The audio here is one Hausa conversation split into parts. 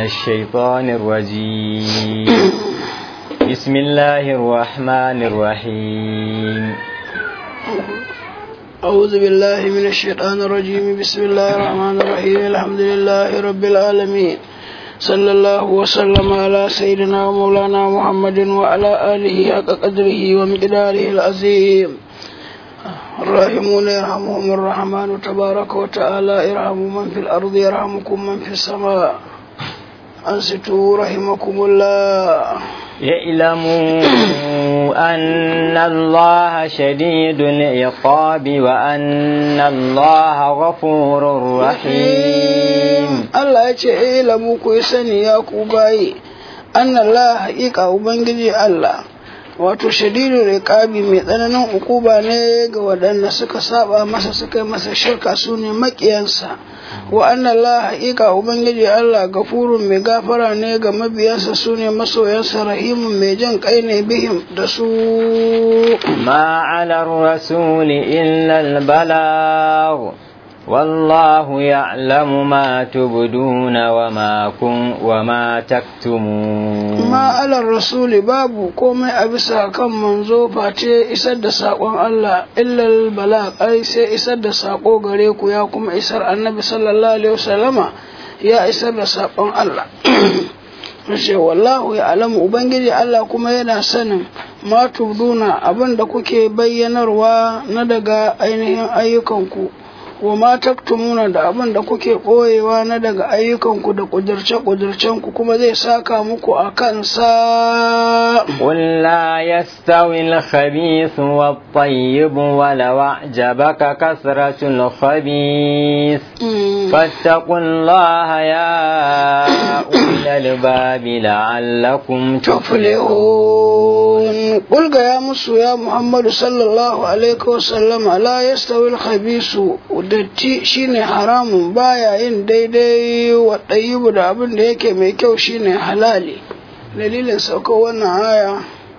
الشيطان الرجيم بسم الله الرحمن الرحيم أعوذ بالله من الشيطان الرجيم بسم الله الرحمن الرحيم الحمد لله رب العالمين صلى الله وسلم على سيدنا ومولانا محمد وعلى آله حق قدره ومقداره العظيم الراحمون يرحمهم الرحمن تبارك وتعالى ارحموا من في الأرض يرحمكم من في السماء أنصتوا رحمكم الله اعلموا أن الله شديد العقاب وأن الله غفور رحيم Allah ya ce eh lamu ku yi sani ya ku bayi annallah haƙiƙa ubangiji Allah wato shadidul riqabi mai tsananin ukuba ne ga waɗanda suka saba masa suka yi masa shirka su ne maƙiyansa wa annallah haƙiƙa ubangiji Allah gafurun mai gafara ne ga mabiyansa su ne masoyansa rahimun mai jan kai ne bihim da su ما على الرسول إلا البلاغ والله يعلم ما تبدون وما كن وما تكتمون ma alar rasuli babu komai a bisa kan manzo face isar da saƙon Allah illal bala ai sai isar da saƙo gare ku ya kuma isar annabi sallallahu alaihi wasallama ya isar da saƙon Allah ce wallahu ya alamu ubangiji Allah kuma yana sanin ma tubduna abin da kuke bayyanarwa na daga ainihin ayyukanku wa ma taktumuna da abin da kuke ɓoyewa na daga ayyukanku da ƙudurce-ƙudurcenku kuma zai saka muku a kansa قل لا يستوي الخبيث والطيب ولو أعجبك كثرة الخبيث فاتقوا الله يا أولي الباب لعلكم tuflihun qul ga ya musu ya muhammadu sallallahu alaihi wasallam la yastawi al-khabisu datti shine haramun baya yin daidai wa ɗayyibu da abin da yake mai kyau shine halali dalilin saukar wannan aya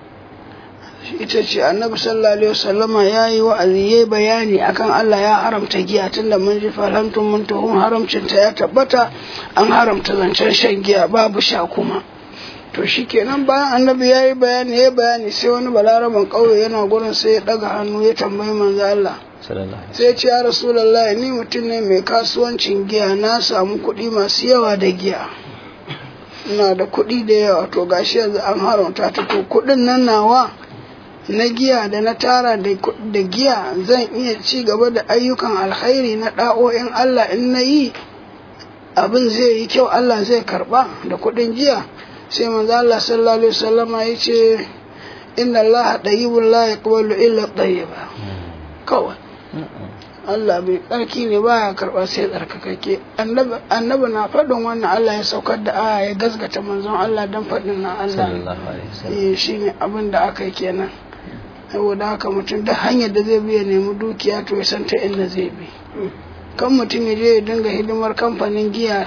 ita ce annabi sallallahu alaihi wasallama ya yi wa'azi ya bayani akan Allah ya haramta giya tunda mun ji falantun mun tuhun haramcinta ya tabbata an haramta zancen shan giya babu sha kuma to shikenan bayan annabi ya yi bayani ya bayani sai wani balaraban ƙauye yana gurin sai ya ɗaga hannu ya tambayi manzo Allah sai ya ce ya rasulallah ni mutum ne mai kasuwancin giya na samu kuɗi masu yawa da giya ina da kuɗi da yawa to gashi yanzu an haramta ta to kuɗin nan nawa na giya da na tara da giya zan iya ci gaba da ayyukan alkhairi na ɗa'o'in Allah in na yi abin zai yi kyau Allah zai karɓa da kuɗin giya sai manzo Allah sallallahu alaihi wasallama ya ce inna Allah tayyibun la yaqbalu illa tayyiba kawai Allah bai tsarki ne baya karɓa sai tsarkakake annabi na faɗin wannan Allah ya saukar da aya ya gasgata manzon Allah dan faɗin na Allah eh shine abin da aka yi kenan saboda haka mutum da hanyar da zai bi ya nemi dukiya to ya san ta inda zai bi kan mutum ya je ya dinga hidimar kamfanin giya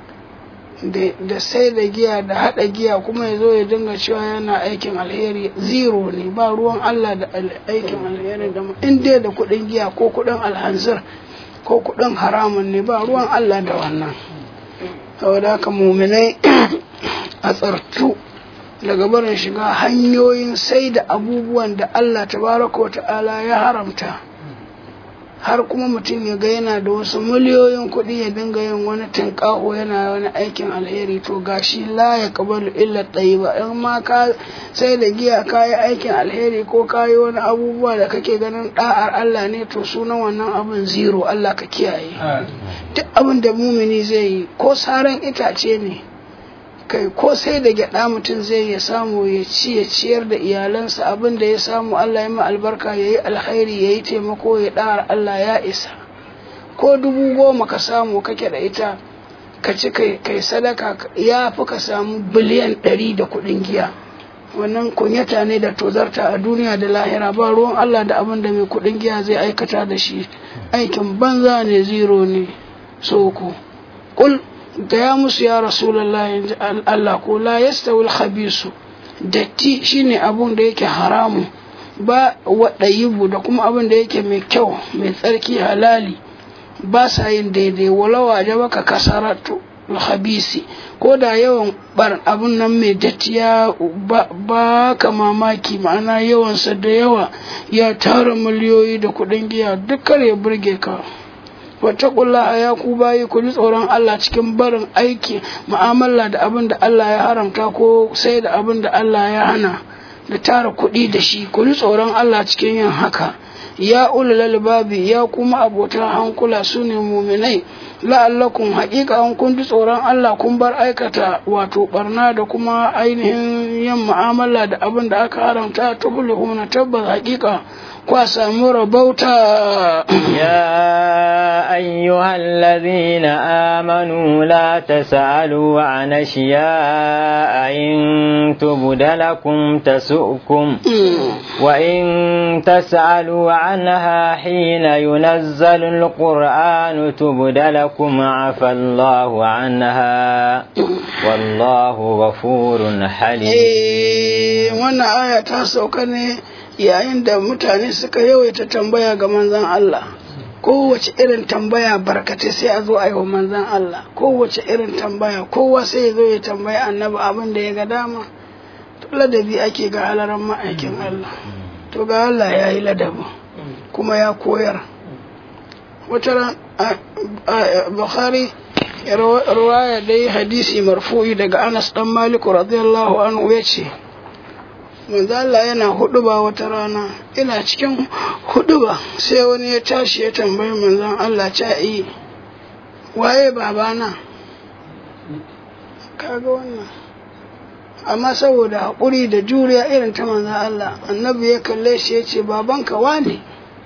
da sai da giya da hada giya kuma ya zo ya dinga cewa yana aikin alheri zero ne ba ruwan Allah da aikin alheri da in dai da kudin giya ko kudin alhanzir ko kudin haramun ne ba ruwan Allah da wannan saboda haka muminai a tsartu daga barin shiga hanyoyin sai da abubuwan da Allah tabaraka wa ta'ala ya haramta har kuma mutum ya ga yana da wasu miliyoyin kuɗi ya dinga yin wani tinƙaho yana wani aikin alheri to gashi la ya kabalu illa ba in ma ka sai da giya ka yi aikin alheri ko ka yi wani abubuwa da kake ganin ɗa'ar Allah ne to sunan wannan abin zero Allah ka kiyaye duk abin da mumini zai yi ko saran itace ne kai ko sai da gyada mutum zai ya samu ya ci ya ciyar da iyalansa abin da ya samu Allah ya ma albarka ya yi alkhairi ya yi taimako ya ɗara Allah ya isa ko dubu goma ka samu kake da ita ka ci kai sadaka ya fi ka samu biliyan ɗari da kuɗin giya wannan kunyata ne da tozarta a duniya da lahira ba ruwan Allah da abin da mai kuɗin giya zai aikata da shi aikin banza ne zero ne soko kul gaya musu ya rasulallah yanzu Allah ko la yastawil khabisu datti shine abun da yake haramu ba waɗayibu da kuma abin da yake mai kyau mai tsarki halali ba sa yin daidai walawa da baka kasaratu habisi ko da yawan bar abun nan mai dattiya ba ka mamaki ma'ana yawansa da yawa ya tara miliyoyi da kuɗin giya duk kar ya burge ka wataƙullaha ya ku bayi ku ji tsoron Allah cikin barin aiki mu'amala da abin da Allah ya haramta ko sai da abin da Allah ya hana da tara kuɗi da shi ku ji tsoron Allah cikin yin haka ya ulul albabi ya kuma abotan hankula su ne muminai la'allakum haƙiƙa an kun ji tsoron Allah kun bar aikata wato barna da kuma ainihin yin mu'amala da abin da aka haramta ta na tabbas haƙiƙa kwa samu rabauta يا أيها الذين آمنوا لا تسألوا عن أشياء إن تبد لكم تسؤكم وإن تسألوا عنها حين ينزل القرآن تبد لكم عفى الله عنها والله غفور حليم وانا آية تاسوكني yayin da mutane suka yawaita tambaya ga manzon Allah kowace irin tambaya barkatai sai a zo a yi wa manzon Allah kowace irin tambaya kowa sai ya zo ya tambaya annabi abin da ya ga dama to ladabi ake ga halaran ma'aikin Allah to ga Allah ya yi ladabi kuma ya koyar wata Bukhari ruwaya dai hadisi marfu'i daga Anas dan Malik radiyallahu anhu ya ce manzo Allah yana huduba wata rana ina cikin huduba sai wani ya tashi ya tambayi manzon Allah ca yi waye babana kaga wannan amma saboda haƙuri da juriya irin ta manzon Allah annabi ya kalle shi ya ce babanka wane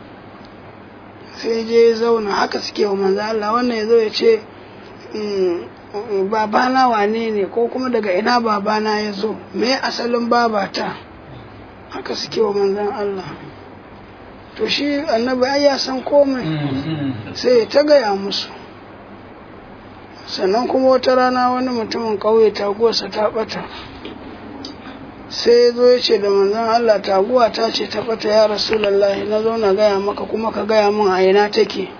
sai je ya zauna haka suke wa manzon Allah wannan ya zo ya ce babana wane ne ko kuma daga ina babana ya zo me asalin babata haka suke wa manzan Allah to shi annabi ai ya san komai sai ya ta gaya musu sannan kuma wata rana wani mutumin ƙauye taguwarsa ta ɓata sai ya zo ya ce da manzan Allah taguwa ta ce ta ɓata ya rasulallahi na zo na gaya maka kuma ka gaya min a ina take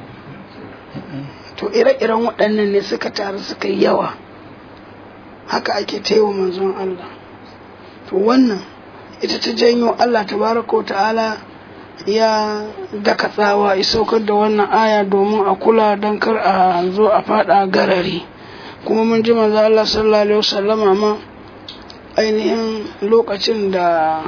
to ire-iren waɗannan ne suka taru suka yi yawa haka ake taiwa manzon Allah to wannan ita ta janyo Allah tabaraka wa ta'ala ya daka tsawa ya saukar da wannan aya domin a kula don kar a zo a fada garari kuma mun ji manzo Allah sallallahu alaihi wasallama ma ainihin lokacin da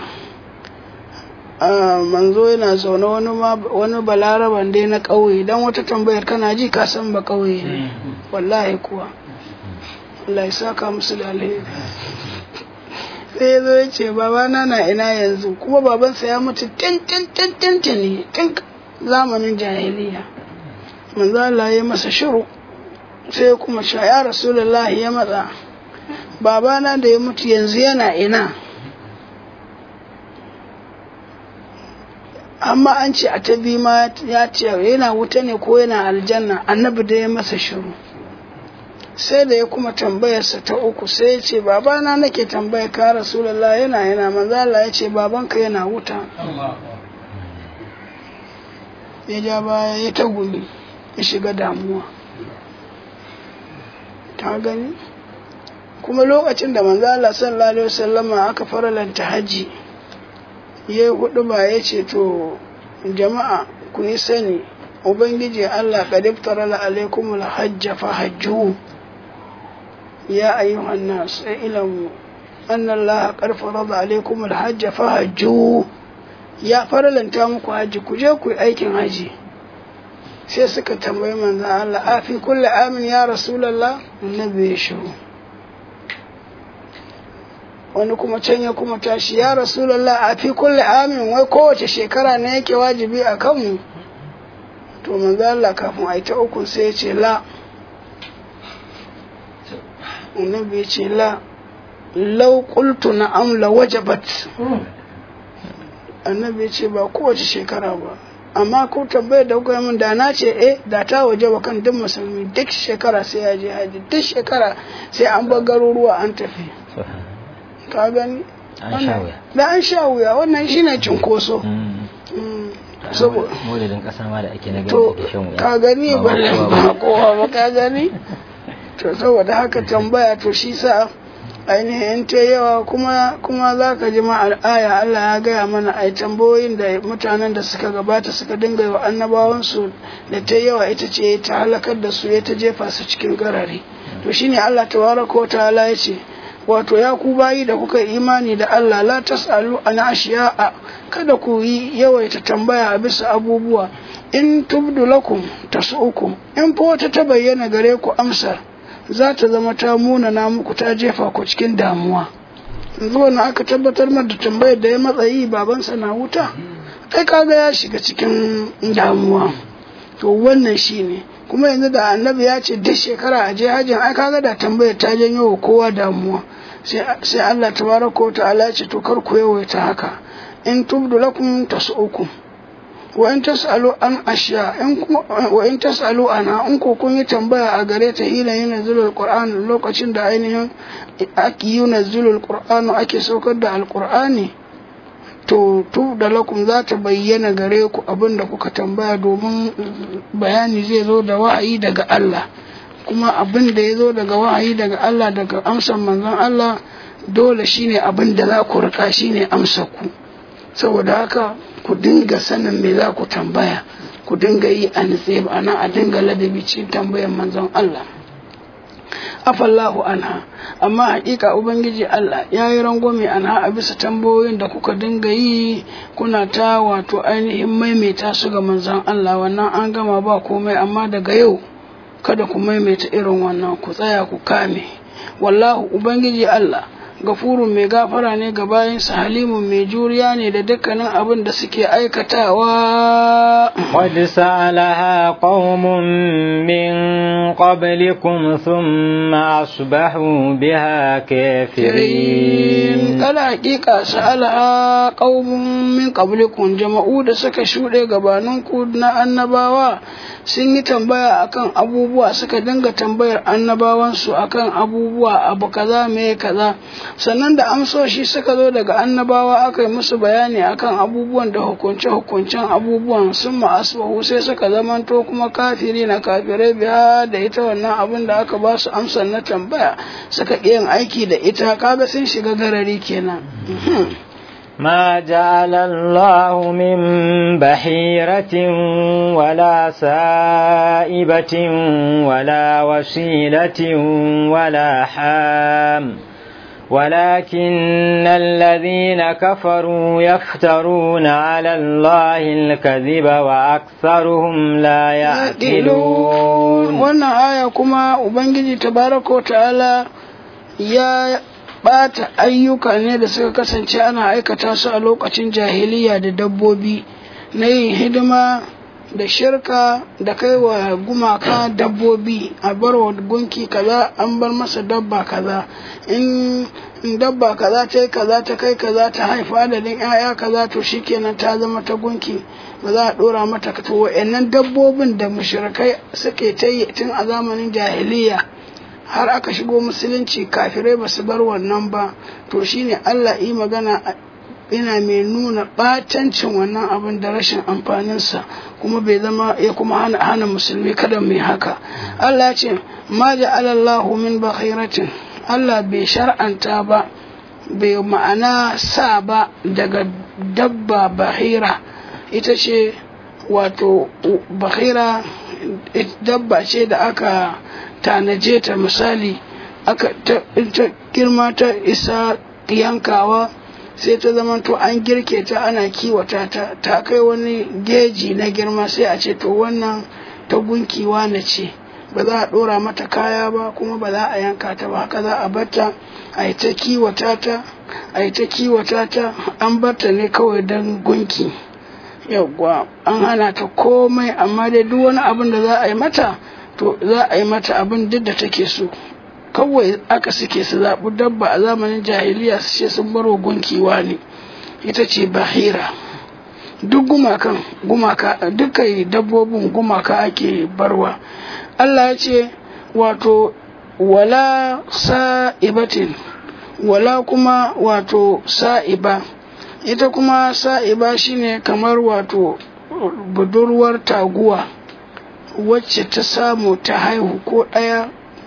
manzo yana zaune wani wani balaraban dai na ƙauye dan wata tambayar kana ji ka san ba ƙauye ne wallahi kuwa Allah ya saka musu da alheri sai ya zo ya ce babana na ina yanzu kuma babansa ya mutu tin tin tin tin tin tun zamanin jahiliya manzo Allah ya masa shiru sai kuma sha ya rasulullahi ya matsa babana da ya mutu yanzu yana ina amma an ce a ta bi ma ya ce yana wuta ne ko yana aljanna annabi da ya masa shiru sai da ya kuma tambayarsa ta uku sai ya ce babana nake tambaya ka rasulullah yana yana manzo Allah ya ce babanka yana wuta ya ja baya ya ta gumi ya shiga damuwa ta gani kuma lokacin da manzo Allah sallallahu alaihi wasallama aka faralanta haji ya yi hudu ba ya ce to jama'a ku yi sani ubangiji Allah qadiftara alaikumul hajja fa hajju يا أيها الناس اعلموا أن الله قد فرض عليكم الحج فهجوا يا فرلن تامكو حج كجيكو أيكن حجي sai suka tambayi manzan Allah a fi kulle amin ya rasulallah annabi ya shiru wani kuma can ya kuma tashi ya rasulallah a fi kulle amin wai kowace shekara ne yake wajibi a kanmu to manzan Allah kafin a yi ta uku sai ya ce la annabi ya ce la lau qultu na'am la wajabat annabi ya ce ba kowace shekara ba amma ko tambayar da kuka min da na ce eh da ta waje wa kan duk musulmi duk shekara sai ya je haji duk shekara sai an bar garuruwa an tafi ka gani da an sha wuya wannan shine cinkoso saboda maulidin kasa ma da ake na to ka gani ba ba kowa ba ka gani to saboda haka tambaya to shi sa ainihin ta yawa kuma kuma za ka ji ma aya Allah ya gaya mana ai tambayoyin da mutanen da suka gabata suka dinga yi wa annabawansu da ta yawa ita ce ta halakar da su ya ta jefa su cikin garare to shine Allah tabaraka wa ta'ala ya ce wato ya ku bayi da kuka imani da Allah la tasalu an ashiya'a kada ku yi yawaita tambaya a bisa abubuwa in tubdu lakum tasu'ukum in fa wata ta bayyana gare ku amsar za ta zama ta munana muku ta jefa ku cikin damuwa yanzu na aka tabbatar da tambayar da ya matsayi babansa na wuta kai kaga ya shiga cikin damuwa to wannan shine kuma yanzu da annabi ya ce duk shekara a je hajjin ai kaga da tambayar ta janyo wa kowa damuwa sai Allah tabaraka wa ta'ala ya ce to kar ku yawaita haka in tubdu lakum tasu'ukum wa in tas'alu an ashiya in kuma wa in tas'alu ana in ko kun yi tambaya a gare ta hila yana zulul qur'an lokacin da ainihin ake yi zulul qur'an ake saukar da alqur'ani to tu da lakum za ta bayyana gare ku abin da kuka tambaya domin bayani zai zo da wa'ayi daga Allah kuma abin da ya zo daga wa'ayi daga Allah daga amsan manzon Allah dole shine abin da za ku rika shine amsa ku saboda haka ku dinga sanin me za ku tambaya ku dinga yi a nitse ana a dinga ladabi cikin tambayan manzon Allah afallahu anha amma hakika ubangiji Allah ya yi rangwame anha a bisa tambayoyin da kuka dinga yi kuna ta wato ainihin maimaita su ga manzon Allah wannan an gama ba komai amma daga yau kada ku maimaita irin wannan ku tsaya ku kame wallahu ubangiji Allah gafurun mai gafara ne ga bayansa halimun mai juriya ne da dukkanin abin da suke aikatawa قد سألها قوم من قبلكم ثم أصبحوا بها كافرين kala hakika sa'alaha qaumun min qablikum jama'u da suka shuɗe gabaninku na annabawa sun yi tambaya akan abubuwa suka dinga tambayar annabawansu akan abubuwa abu kaza me kaza sannan da amsoshi suka zo daga annabawa aka yi musu bayani akan abubuwan da hukunce hukuncen abubuwan sun ma'asbahu sai suka zamanto kuma kafiri na kafirai biya da ita wannan abin da aka ba su amsar na tambaya suka ƙi yin aiki da ita kaga sun shiga garari kenan ما جعل الله من بحيرة ولا سائبة ولا وسيلة ولا حام ولكن الذين كفروا يفترون على الله الكذب وأكثرهم لا يعقلون wannan aya kuma ubangiji tabaraka wa ta'ala ya bata ayyuka ne da suka kasance ana aikata su a lokacin jahiliya da dabbobi na yin hidima da shirka da kai wa gumaka dabbobi a bar wa gunki kaza an bar masa dabba kaza in dabba kaza ta yi kaza ta kai kaza ta haifa adadin 'ya'ya kaza to shikenan ta zama ta gunki ba za a dora mata to wa'annan dabbobin da mushrikai suke ta yi tun a zamanin jahiliya har aka shigo musulunci kafirai ba su bar wannan ba to shine Allah yi magana ina mai nuna ɓatancin wannan abin da rashin amfaninsa kuma bai zama ya kuma hana, hana musulmi kada mai haka Allah ce ma ja'alallahu min bakhiratin Allah bai shar'anta ba bai ma'ana sa ba daga dabba bahira ita ce wato bahira dabba ce da aka tanaje ta misali aka ta girma ta isa yankawa sai ta zama to an girke ta ana kiwata ta ta kai wani geji na girma sai a ce to wannan ta gunkiwa na ce ba za a ɗora mata kaya ba kuma ba za a yanka ta ba haka za a bata a yi ta kiwata ta a yi ta kiwata ta an bata ne kawai don gunki yawwa an hana ta komai amma dai duk wani abin da za a yi mata to za a yi mata abin duk da take so kawai aka suke su zaɓi dabba a zamanin jahiliya su ce sun baro gunkiwa ne ita ce bahira duk gumakan gumaka dukkan dabbobin gumaka ake barwa Allah ya ce wato wala sa'ibatin wala kuma wato sa'iba ita kuma sa'iba shine kamar wato budurwar taguwa wacce ta samu ta haihu ko ɗaya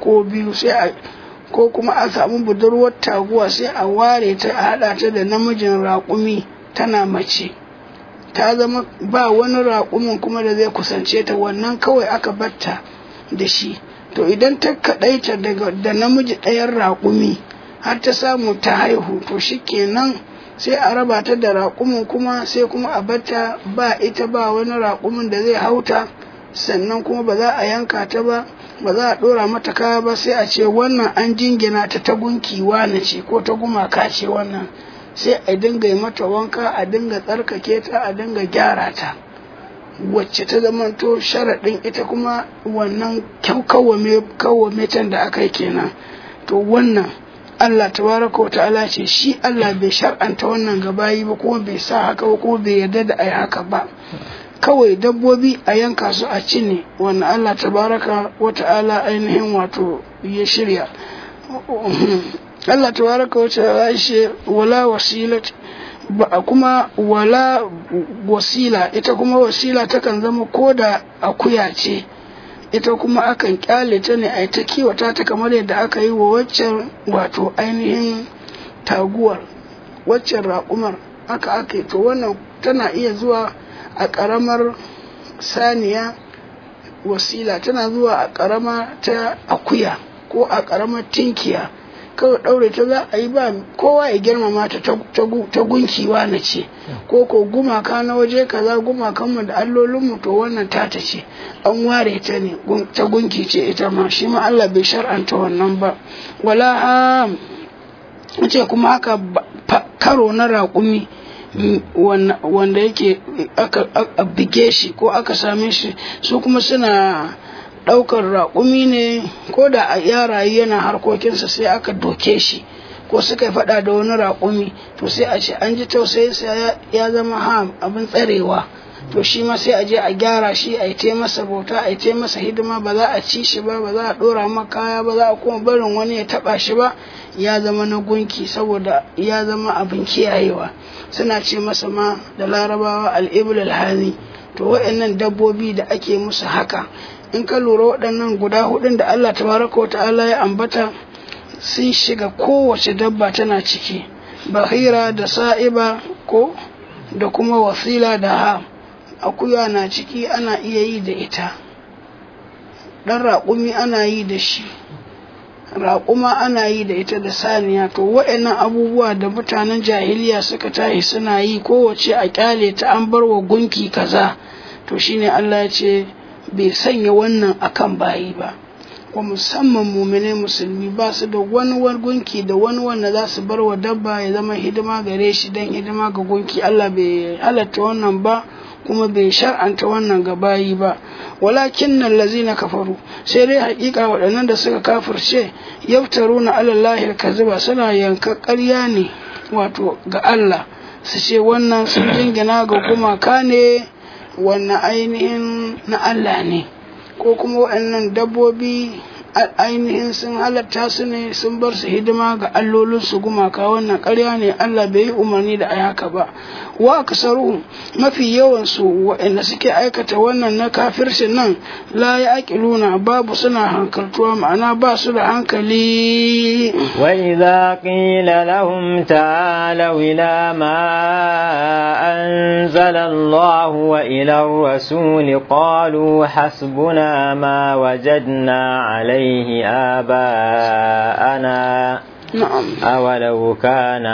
ko biyu sai a ko kuma a samu budurwar taguwa sai a ware ta a haɗa ta da namijin raƙumi tana mace ta zama ba wani raƙumin kuma da zai kusance ta wannan kawai aka batta da shi to idan ta kaɗaita daga da namiji ɗayan raƙumi har ta samu ta haihu to shi kenan sai a raba ta da raƙumin kuma sai kuma a batta ba ita ba wani raƙumin da zai hauta sannan kuma ba za a yanka ta ba ba za a ɗora mata kaya ba sai a ce wannan an jingina ta ta gunki wane ce ko ta gumaka ce wannan sai a dinga yi mata wanka a dinga tsarkake ta a dinga gyara ta wacce ta zamanto sharaɗin ita kuma wannan kawwame can da aka yi kenan to wannan Allah tabaraka wa ta'ala ce shi Allah bai shar'anta wannan gabayi ba kuma bai sa haka ba kuma bai yarda da ai haka ba kawai dabbobi a yanka su a ci ne wannan Allah tabaraka wa ta'ala ainihin wato ya shirya Allah tabaraka wa ta'ala shi wala wasilat ba kuma wala wasila ita kuma wasila takan zama ko da akuya ce ita kuma akan kyale ta ne a ta kiwata ta kamar yadda aka yi wa waccan wato ainihin taguwar waccan raƙumar aka aka to wannan tana iya zuwa a ƙaramar saniya wasila tana zuwa a ƙarama ta akuya ko a ƙaramar tinkiya kawai ɗaure ta za a yi ba kowa ya girmama ta ta gunkiwa na ce ko ko gumaka na waje kaza gumakanmu da allolinmu to wannan tata ce an ware ta ne ta gunki ce ita ma shi ma Allah bai shar'anta wannan ba wala ha ce kuma haka karo na raƙumi wanda yake aka bige shi ko aka same shi su kuma suna ɗaukar raƙumi ne ko da a yarayi yana harkokinsa sai aka doke shi ko suka faɗa da wani raƙumi to sai a ce an ji tausayinsa ya zama ham abin tsarewa to shi ma sai a je a gyara shi a yi masa bauta a yi masa hidima ba za a ci shi ba ba za a ɗora ma kaya ba za a kuma barin wani ya taɓa shi ba ya zama na gunki saboda ya zama abin kiyayewa suna ce masa ma da larabawa al'ibul alhani to waɗannan dabbobi da ake musu haka in ka lura waɗannan guda hudun da Allah tabaraka wa ta'ala ya ambata sun shiga kowace dabba tana ciki bahira da sa'iba ko da kuma wasila da ha akuya na ciki ana iya yi da ita ɗan raƙumi ana yi da shi raƙuma ana yi da ita da saniya to waɗannan abubuwa da mutanen jahiliya suka tashi suna yi kowace a ƙyale ta an bar wa gunki kaza to shine Allah ya ce bai sanya wannan akan bayi ba wa musamman mumine musulmi ba su da wani gunki da wani wanda za su bar wa dabba ya zama hidima gare shi don hidima ga gunki Allah bai halatta wannan ba kuma bai shar'anta wannan ga bayi ba walakin nan lazina kafaru sai dai hakika waɗannan da suka kafirce yaftaru na alallahi kaziba suna yanka ƙarya ne wato ga Allah su ce wannan sun jingina ga gumaka ne wannan ainihin na Allah ne ko kuma waɗannan dabbobi ainihin sun halatta su ne sun bar su hidima ga allolinsu gumaka wannan ƙarya ne Allah bai yi umarni da haka ba wa aksaruhum mafi yawan su waɗanda suke aikata wannan na kafircin nan la ya aqiluna babu suna hankaltuwa ma'ana ba su da hankali wa idza qila lahum ta'alu ila ma anzala Allah wa ila ar-rasul qalu hasbuna ma wajadna alayhi aba'ana نعم أولو كان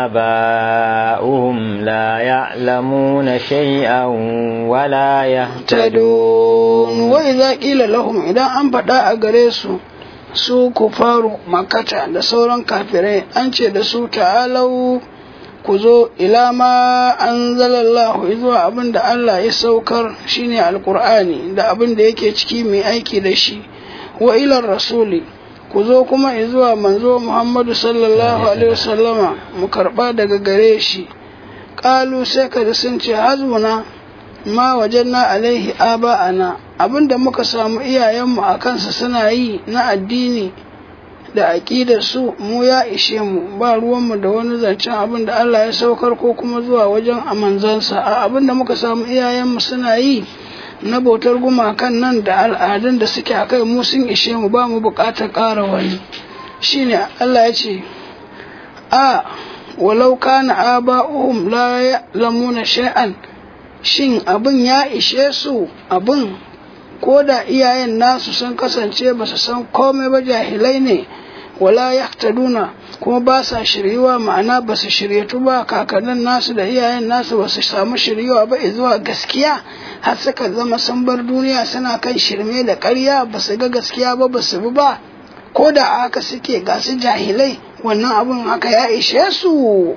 آباؤهم لا يعلمون شيئا ولا يهتدون وإذا قيل لهم إذا أن فدا أغريسو su kufaru makata da sauran kafirai an ce da su ta'alau ku zo ila ma an zalallahu zuwa abin da Allah ya saukar shine alkur'ani da abin da yake ciki mai aiki da shi wa ilar rasuli ku zo kuma zuwa manzo Muhammadu sallallahu alaihi wasallama mu karba daga gare shi qalu sai ka sun ce hazmuna ma wajenna alaihi aba'ana abinda muka samu iyayenmu a kansa suna yi na addini da aƙidar su mu ya ishe mu ba ruwanmu da wani zancen abin da Allah ya saukar ko kuma zuwa wajen amanzansa a abin da muka samu iyayenmu suna yi na bautar gumakan nan da al'adun da suke a kai mu sun ishe mu ba mu buƙatar ƙara wani shine Allah ya ce a walau kana aba'uhum la ya'lamuna shay'an shin abin ya ishe su abin ko da iyayen nasu sun kasance ba su san komai ba jahilai ne wala yahtaduna kuma ba sa shiryuwa ma'ana ba su shiryatu ba kakannin nasu da iyayen nasu ba su samu shiryuwa ba zuwa gaskiya har suka zama sun bar duniya suna kan shirme da ƙarya ba su ga gaskiya ba ba su bi ba ko da haka suke ga su jahilai wannan abun haka ya ishe su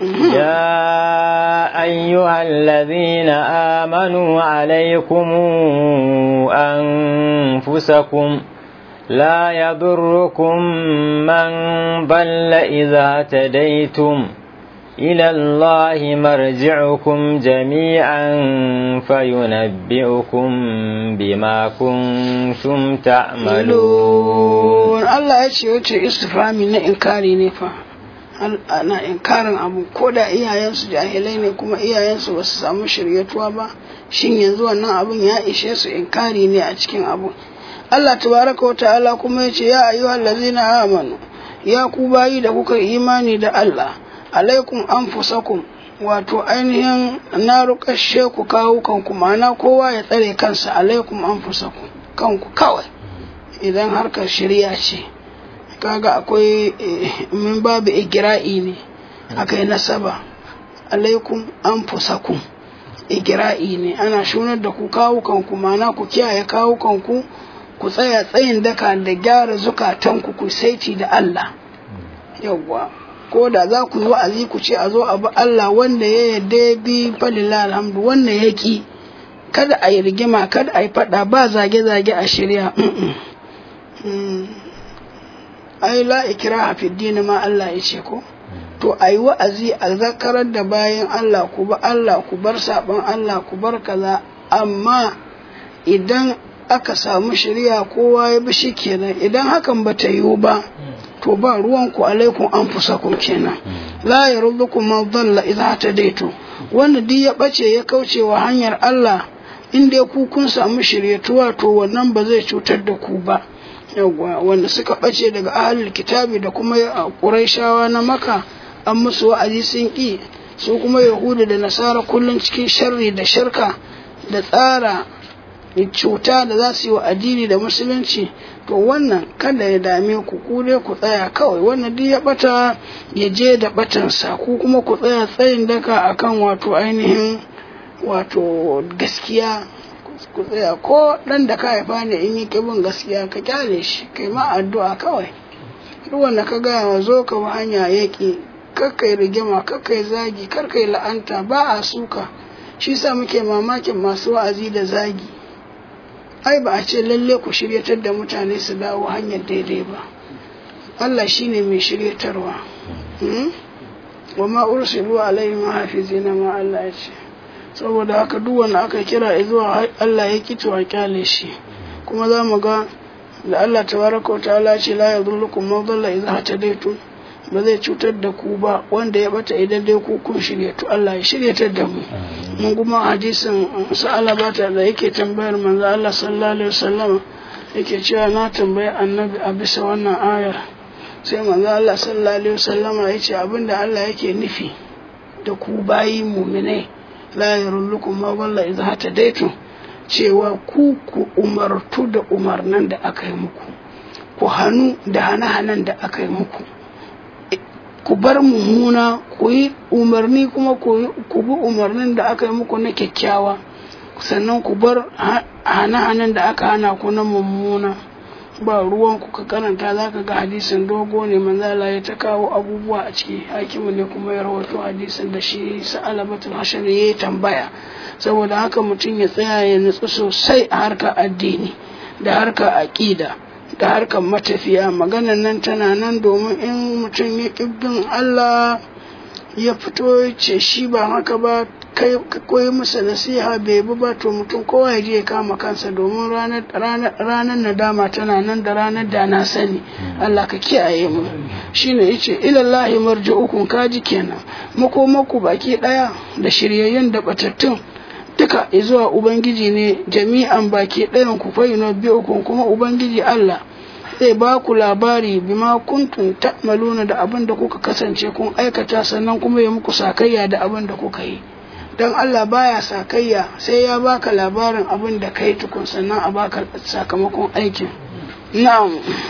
يا أيها الذين آمنوا عليكم أنفسكم لا يضركم من ضل إذا تديتم إلى الله مرجعكم جميعا فينبئكم بما كنتم تعملون الله يشي استفهامي na inkari ne fa ana inkarin abu ko da iyayensu jahilai ne kuma iyayensu ba su samu shiryatuwa ba shin yanzu wannan abun ya ishe su inkari ne a cikin abu Allah tabaraka wa ta'ala kuma ya ce ya ayyuhal ladzina amanu ya ku bayi da kuka imani da Allah alaikum anfusakum wato ainihin na rukashe ku kawo kanku ma'ana kowa ya tsare kansa alaikum anfusakum kanku kawai idan harkar shirya ce kaga akwai min babu igira'i ne akai nasaba alaikum anfusakum igira'i ne ana shunar da ku kawo kanku ma'ana ku kiyaye kawo kanku ku tsaya tsayin daka da gyara zukatanku ku saiti da Allah yawwa ko da za ku yi wa'azi ku ce a zo a bi Allah wanda ya yarda ya bi falila alhamdu wanda ya ki kada a yi rigima kada a yi fada ba zage-zage a shirya ai la ikraha fi dini ma Allah ya ce ko to a yi wa'azi a zakarar da bayan Allah ku ba Allah ku bar saban Allah ku bar kaza amma idan aka samu shari'a kowa ya bi shi kenan idan hakan ba ta yiwu ba to ba ruwanku alaikum an fusakum kenan la yaruddukum man dhalla idza tadaitu wanda duk ya bace ya kauce wa hanyar Allah in dai ku kun samu shiryatuwa to wannan ba zai cutar da ku ba yawwa wanda suka bace daga ahlul kitabi da kuma quraishawa na maka an musu wa'azi sun ki su kuma yahudu da nasara kullun cikin sharri da shirka da tsara cuta da za su yi wa addini da musulunci to wannan kada ya dame ku ku dai ku tsaya kawai wannan duk ya bata ya je da batansa ku kuma ku tsaya tsayin daka akan wato ainihin wato gaskiya ku tsaya ko dan da ka haifa ne in yi kibin gaskiya ka kyale shi kai ma addu'a kawai duk wanda ka gaya wa zo ka bi hanya yaki kakkai rigima kakkai zagi karkai la'anta ba a suka shi sa muke mamakin masu wa'azi da zagi ai ba a ce lalle ku shiryatar da mutane su dawo hanyar daidai ba Allah shine mai shiryatarwa wa ma ursilu alaihim hafizina ma Allah ya ce saboda haka duk wanda aka kira zuwa Allah ya kici wa kyale shi kuma za mu ga da Allah tabaraka wa ta'ala ce la yadullukum man dalla idza hatadaytum ba zai cutar da ku ba wanda ya bata idan dai ku kun shiryatu Allah ya shiryatar da mu mun kuma hadisin sa'ala bata da yake tambayar manzo Allah sallallahu alaihi wasallam yake cewa na tambayi annabi a bisa wannan ayar sai manzo Allah sallallahu alaihi wasallam ya ce abinda Allah yake nufi da ku bayi muminai la yarullukum ma walla idza hatadaitu cewa ku ku umartu da umarnan da aka yi muku ku hannu da hana-hanan da aka yi muku ku bar mummuna ku yi umarni kuma ku bi umarnin da aka yi muku na kyakkyawa sannan ku bar hana-hanan da aka hana ku na mummuna ba ruwan ku ka karanta za ka ga hadisin dogo ne manzala ya ta kawo abubuwa a ciki hakimu ne kuma ya rawato hadisin da shi sa'alabatul hashar ya yi tambaya saboda haka mutum ya tsaya ya nutsu sosai a harkar addini da harkar aƙida da harkar matafiya maganan nan tana nan domin in mutum ya ƙibbin Allah ya fito ce shi ba haka ba kai koyi masa nasiha bai bi ba to mutum kowa ya je ya kama kansa domin ranar nadama tana nan da ranar da na sani Allah ka kiyaye mu shine yace ilallahi marji'ukum kaji kenan makomaku baki daya da shiryayyun da batattun duka zuwa ubangiji ne jami'an baki ɗayan ku fayyana biyu kuma ubangiji Allah zai ba ku labari bima kuntum ta'maluna da abin da kuka kasance kun aikata sannan kuma ya muku sakayya da abin da kuka yi don Allah baya sakayya sai ya baka labarin abin da kai tukun sannan a baka sakamakon aikin na'am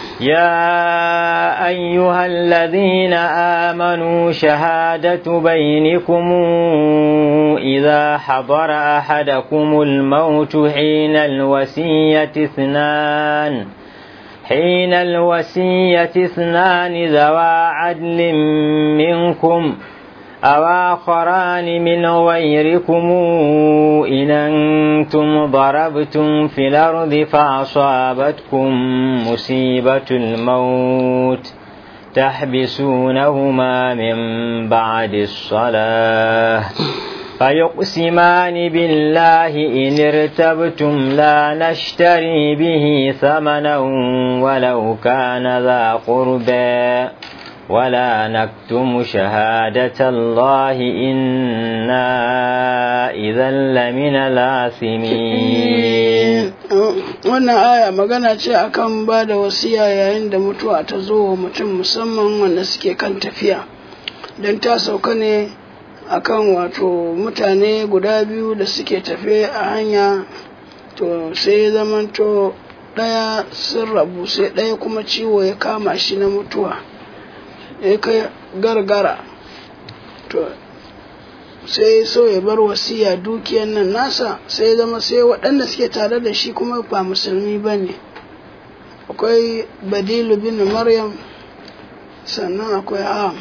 يا أيها الذين آمنوا شهادة بينكم إذا حضر أحدكم الموت حين الوسية اثنان حين الوسية اثنان ذوى عدل منكم أو آخران من غيركم إن أنتم ضربتم في الأرض فأصابتكم مصيبة الموت تحبسونهما من بعد الصلاة فيقسمان بالله إن ارتبتم لا نشتري به ثمنا ولو كان ذا قربى ولا نكتم شهادة الله إنا إذا لمن الآثمين wannan aya magana ce akan ba da wasiya yayin da mutuwa ta zo wa mutum musamman wanda suke kan tafiya don ta sauka ne akan wato mutane guda biyu da suke tafe a hanya to sai zamanto ɗaya sun rabu sai ɗaya kuma ciwo ya kama shi na mutuwa ya kai gargara to sai so ya bar wasiya dukiyan nan nasa sai zama sai waɗanda suke tare da shi kuma ba musulmi ba ne akwai badilu bin maryam sannan akwai am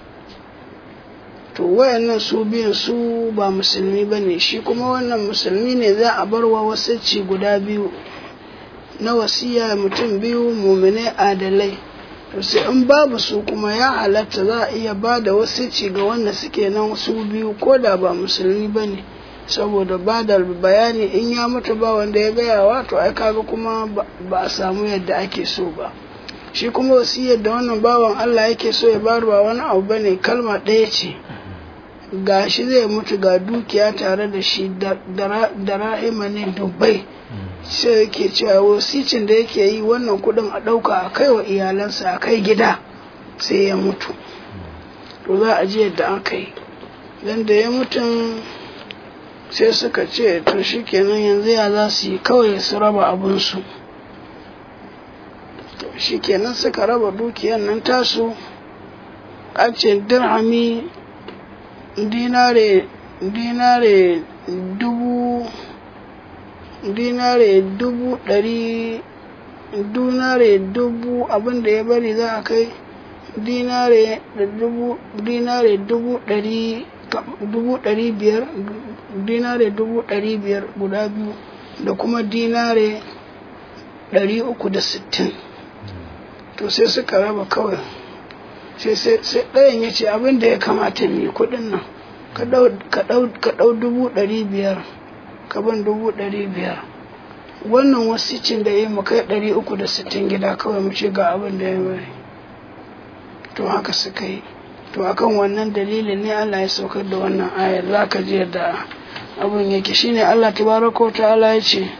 to wayannan su biyan su ba musulmi ba ne shi kuma wannan musulmi ne za a bar wa wasicci guda biyu na wasiya mutum biyu mumine adalai to sai in babu su kuma ya halatta za a iya ba da wasicci ga wanda suke nan su biyu ko da ba musulmi ba ne saboda ba da bayani in ya mutu ba wanda ya gaya wa to ai kaga kuma ba a samu yadda ake so ba shi kuma wasiyar da wannan bawan Allah yake so ya bar ba wani abu bane kalma ɗaya ce ga shi zai mutu ga dukiya tare da shi da rahima ne dubbai sai yake cewa wasicin da yake yi wannan kudin a ɗauka a kai wa iyalansa a kai gida sai ya mutu to za a ji yadda aka yi don da ya mutum sai suka ce to shi kenan yanzu ya za su yi kawai su raba abinsu shi kenan suka raba dukiyar nan tasu a ce dirhami dinare dinare dubu dinare dubu ɗari dinare dubu abinda ya bari za a kai dinare dubu dinare dubu ɗari dubu ɗari biyar dinare dubu ɗari biyar guda biyu da kuma dinare ɗari uku da sittin to sai suka raba kawai sai ɗayan ya ce abin da ya kamata ne kuɗin nan ka ɗau dubu ɗari biyar ka ban dubu ɗari biyar wannan wasicin da ya yi kai ɗari uku da sittin gida kawai mu ce ga abin da ya bari to haka suka yi to akan wannan dalilin ne Allah ya saukar da wannan ayar za ka ji yadda abin yake shine Allah tabaraka wa ta'ala ya ce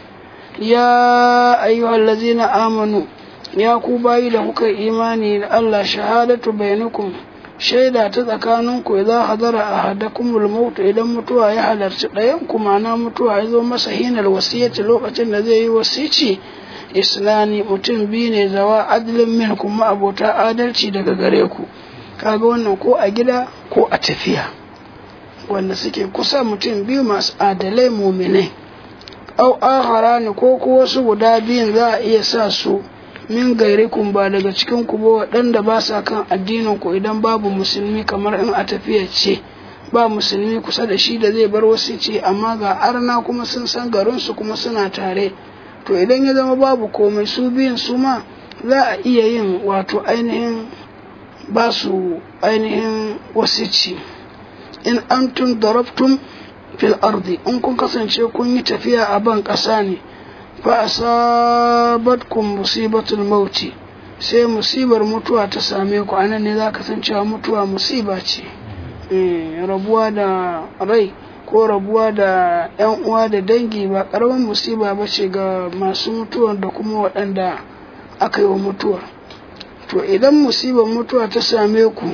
ya ayyuhal ladzina amanu ya ku bayi da kuka imani da Allah shahadatu bainakum shaida ta tsakaninku idza hadara ahadakumul maut idan mutuwa ya halarci ɗayan ku ma'ana mutuwa ya zo masa hinar wasiyyaci lokacin da zai yi wasici islani mutum biyu ne zawa adalin min kuma abota adalci daga gare ku kaga wannan ko a gida ko a tafiya wanda suke kusa mutum biyu masu adalai muminai au akhara ne ko ko wasu guda biyun za a iya sa su min gairikun ba daga cikin ku ba waɗanda ba sa kan addinin ku idan babu musulmi kamar in a tafiya ce ba musulmi kusa da shi da zai bar wasu ce amma ga arna kuma sun san garinsu kuma suna tare to idan ya zama babu komai su biyun su ma za a iya yin wato ainihin ba su ainihin wasici in antum darabtum fil ardi in kun kasance kun yi tafiya a ban ƙasa ne fa asabatkum musibatul mauti sai musibar mutuwa ta same ku anan ne za ka san cewa mutuwa musiba ce rabuwa da rai ko rabuwa da 'yan uwa da dangi ba ƙaramin musiba ba ce ga masu mutuwar da kuma waɗanda aka yi wa mutuwar to idan musibar mutuwa ta same ku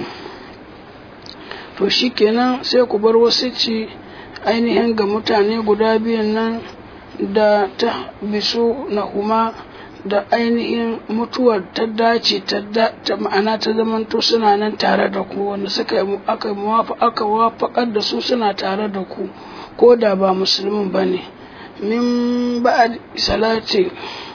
to shikenan sai ku bar wasu ci ainihin ga mutane guda biyun nan da ta bisu na kuma da ainihin mutuwar ta dace ta ma'ana ta zamanto suna nan tare da ku wanda suka aka aka wafakar da su suna tare da ku ko da ba musulmin ba ne min ba'ad salati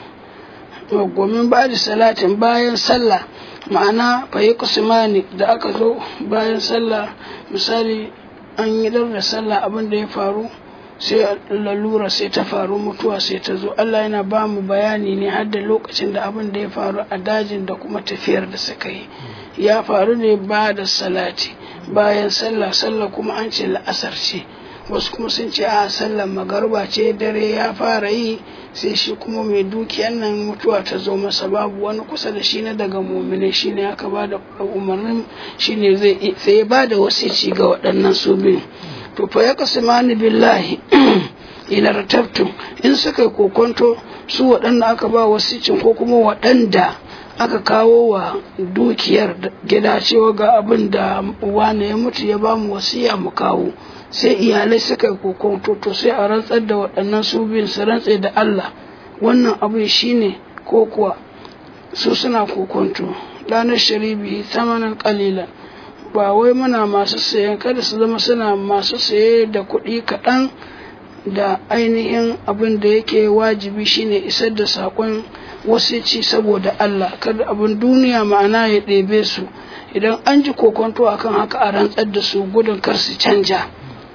gomin ba'ad salatin bayan sallah ma'ana fayi kusumani da aka zo bayan sallah misali an yi da sallah abin da ya faru sai lalura sai ta faru mutuwa sai ta zo Allah yana ba mu bayani ne har da lokacin da abin da ya faru a dajin da kuma tafiyar da suka yi ya faru ne ba da salati bayan sallah sallah kuma an ce la'asar ce wasu kuma sun ce a sallar magarba ce dare ya fara yi sai shi kuma mai dukiyan nan mutuwa ta zo masa babu wani kusa da shi na daga mumine shi ne aka ba da umarnin shi ne zai sai ya ba da wasici ga waɗannan su biyu to fa ya kasimani billahi ila ratabtum in suka kokonto su waɗanda aka ba wasicin ko kuma waɗanda aka kawo wa dukiyar gida cewa ga abin da wane ya mutu ya ba mu wasiya mu kawo sai iyalai suka yi kokonto to sai a rantsar da waɗannan su biyun su rantse da Allah wannan abin shine ko kuwa su suna kokonto ranar sharibi tamanin kalilan ba wai muna masu sayan kada su zama suna masu saye da kuɗi kaɗan da ainihin abin da yake wajibi shine isar da saƙon wasici saboda Allah kada abin duniya ma'ana ya ɗebe su idan an ji kokonto akan haka a rantsar da su gudun kar su canja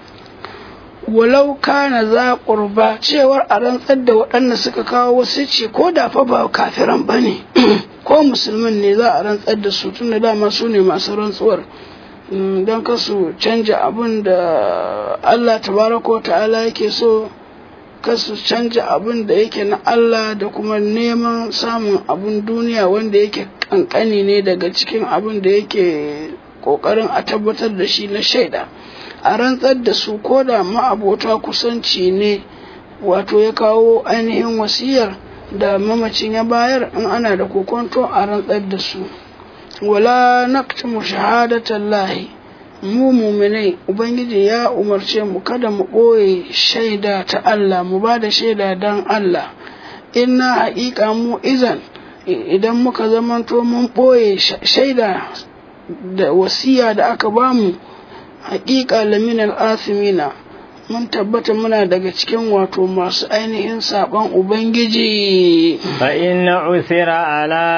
walau kana za ƙurba cewar a rantsar da waɗanda suka kawo wasici ko da fa ba kafiran ba ne ko musulmin ne za a rantsar da su tun da dama su ne masu rantsuwar don kasu canja abin da Allah tabaraka ta'ala yake so kasu canja abin da yake na Allah da kuma neman samun abin duniya wanda yake kankani ne daga cikin abin da yake kokarin a tabbatar da shi na shaida a rantsar da su ko da ma'abota kusanci ne wato ya kawo ainihin wasiyar da mamacin ya bayar in ana da kokonto a rantsar da su wala naktumu shahadatan lahi mu muminai ubangiji ya umarce mu kada mu ɓoye shaida ta Allah mu ba da shaida don Allah inna haƙiƙa mu izan idan muka zamanto mun ɓoye shaida da wasiya da aka bamu haƙiƙa laminar asimina mun tabbata muna daga cikin wato masu ainihin saɓon Ubangiji. Fa inna usira ala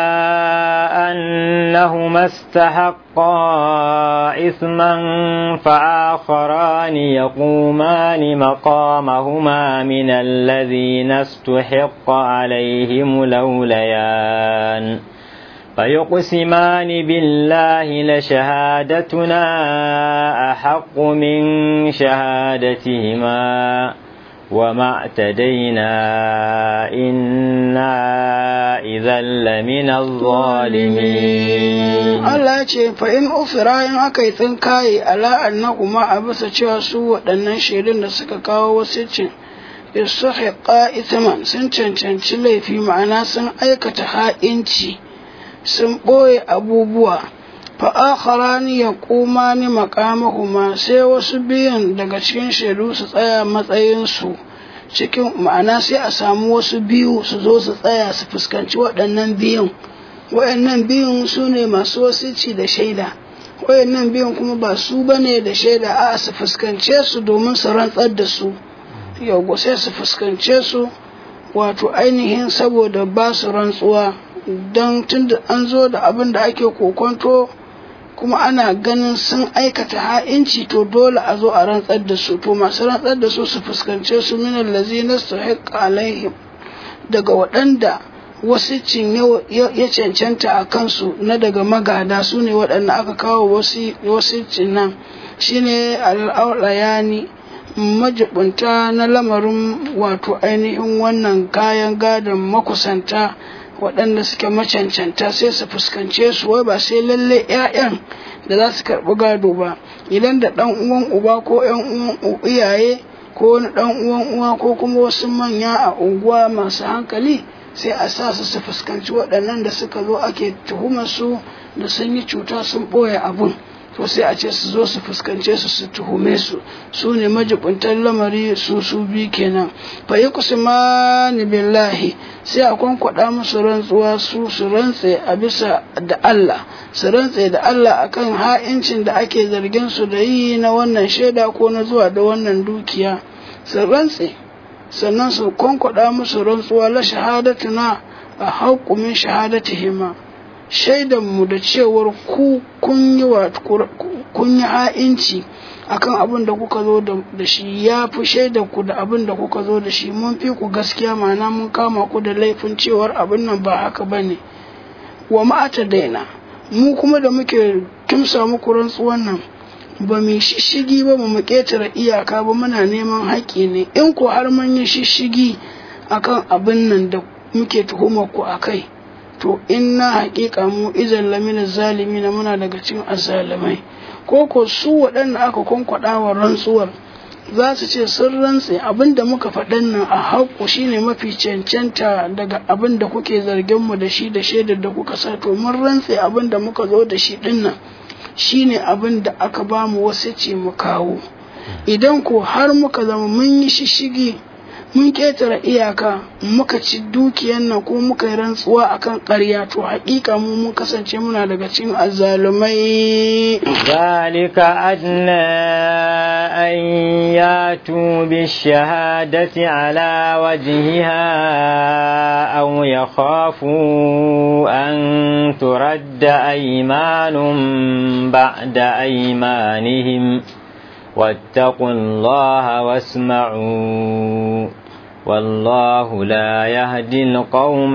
annahuma istahaqqa isman fa'akharani yaqumani maqamahuma min alladhina istuhiqqa alaihim lawlayan فيقسمان بالله لشهادتنا أحق من شهادتهما وما اعتدينا إنا إذا لمن الظالمين Allah ce fa in ufira in aka yi tsinkaye ala annahuma a bisa cewa su waɗannan shaidun da suka kawo wasu cin istahiqa ithman sun cancanci laifi ma'ana sun aikata ha'inci sun ɓoye abubuwa fa'akharani ya kuma ni makamahuma sai wasu biyan daga cikin shaidu su tsaya matsayinsu cikin ma'ana sai a samu wasu biyu su zo su tsaya su fuskanci waɗannan biyun waɗannan biyun su ne masu wasici da shaida waɗannan biyun kuma ba su bane da shaida a su fuskance su domin su rantsar da su yau sai su fuskance su wato ainihin saboda ba su rantsuwa don tun da an zo da abin da ake kokonto kuma ana ganin sun aikata ha'inci to dole a zo a rantsar da su to masu rantsar da su su fuskance su minan lazina su alaihim daga waɗanda wasu cin ya cancanta a kansu na daga magada su ne waɗanda aka kawo wasu cin nan shine al'aulayani majibunta na lamarin wato ainihin wannan kayan gadon makusanta waɗanda suke macancanta sai su fuskance su wai ba sai lalle 'ya'yan da za su karɓi gado ba idan da ɗan uwan uba ko 'yan uwan iyaye ko wani ɗan uwan uwa ko kuma wasu manya a unguwa masu hankali sai a sa su su fuskanci waɗannan da suka zo ake tuhumar su da sun yi cuta sun ɓoye abun to sai a ce su zo su fuskance su su tuhume su su ne majibuntan lamari su su bi kenan fa yi kusmani billahi sai a kwankwada musu rantsuwa su su rantse a bisa da Allah su rantse da Allah akan ha'incin da ake zargin su da yi na wannan shaida ko na zuwa da wannan dukiya su rantse sannan su kwankwada musu rantsuwa la shahadatuna a haƙumin shahadatihima shaidanmu da cewar ku kun yi wa kun yi ha'inci akan abin da kuka zo da shi ya fi shaidar ku da abin da kuka zo da shi mun fi ku gaskiya ma'ana mun kama ku da laifin cewar abin nan ba haka ba ne wa ma'ata daina mu kuma da muke kimsa muku rantsuwan nan ba mu shishigi ba mu ƙetare iyaka ba muna neman haƙƙi ne in ko har mun yi shishigi akan abin nan da muke tuhumar ku a kai to inna haƙiƙa mu izan lamina zalimi na muna daga cikin azalimai ko ko su waɗanda aka kwankwaɗa wa rantsuwar za su ce sun rantse abin da muka faɗan nan a haƙƙo shine mafi cancanta daga abin da kuke zargin mu da shi da shaidar da kuka sa to mun rantse abin da muka zo da shi ɗin nan shine abin da aka ba mu wasu ce mu kawo idan ko har muka zama mun yi shishigi mun ketare iyaka muka ci dukiyan nan ko muka yi rantsuwa akan ƙarya to haƙiƙa mu mun kasance muna daga cikin azzalumai zalika adna an yatu bishahadati ala wajhiha aw yakhafu an turadda aymanun ba'da aymanihim واتقوا الله واسمعوا والله لا يهدي القوم